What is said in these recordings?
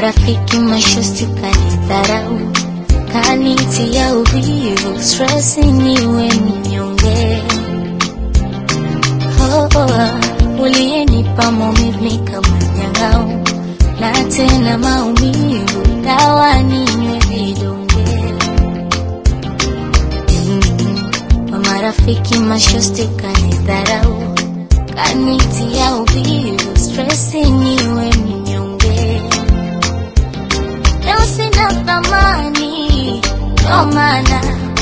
marafiki mashosti kanidharau, kanitia uvivu, stress niwe mnyonge. Oh, oh, uliyenipa maumivu nikamanyang'au, na tena maumivu, dawa ninywe vidonge. Mm, kwa marafiki mashosti kanidharau, kanitia uvivu, stress niwe mnyonge. Leo sina thamani, ndo maana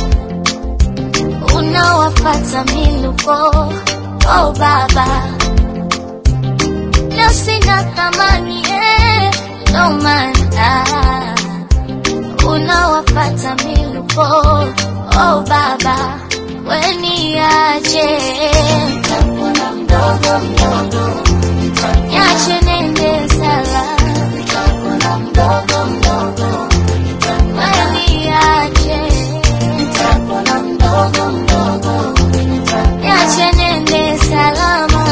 unawafata miluko. Oh baba, leo sina thamani, eh, ndo maana unawafata miluko. Oh baba, weniache Nitakuwa mdogo mdogo, niache nende salama mdogo mdogo, weniache nitakuwa mdogo mdogo, niache nende salama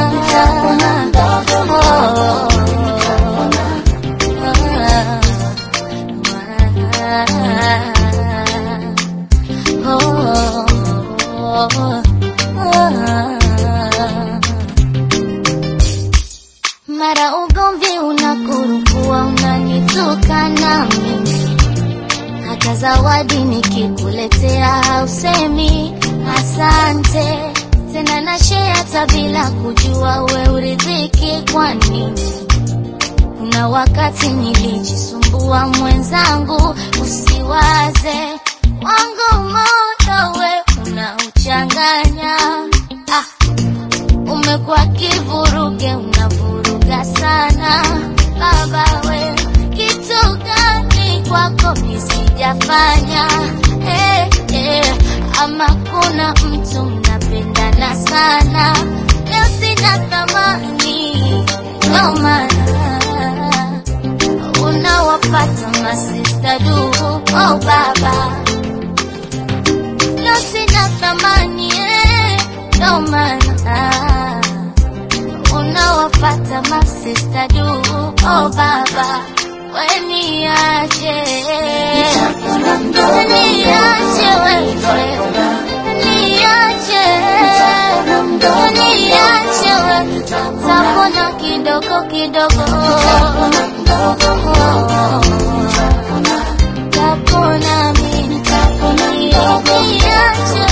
mara ugomvi unakurukua unanitukana mimi hata zawadi nikikuletea hausemi asante tena na share hata bila kujua we uridhiki kwa nini kuna wakati nilijisumbua mwenzangu usiwaze wangu moyo we unauchanganya ah, umekuwa kivuruge unavuruga sana baba we kitu gani kwako nisijafanya hey, hey, ama kuna mtu mnapendana sana leo sina thamani ndo maana unawapata masista du oh baba leo sina thamani eh, ndo maana unawapata masista du oh baba weniache niache wewe niache niache wewe tapona kidogo kidogo tapona mimi niache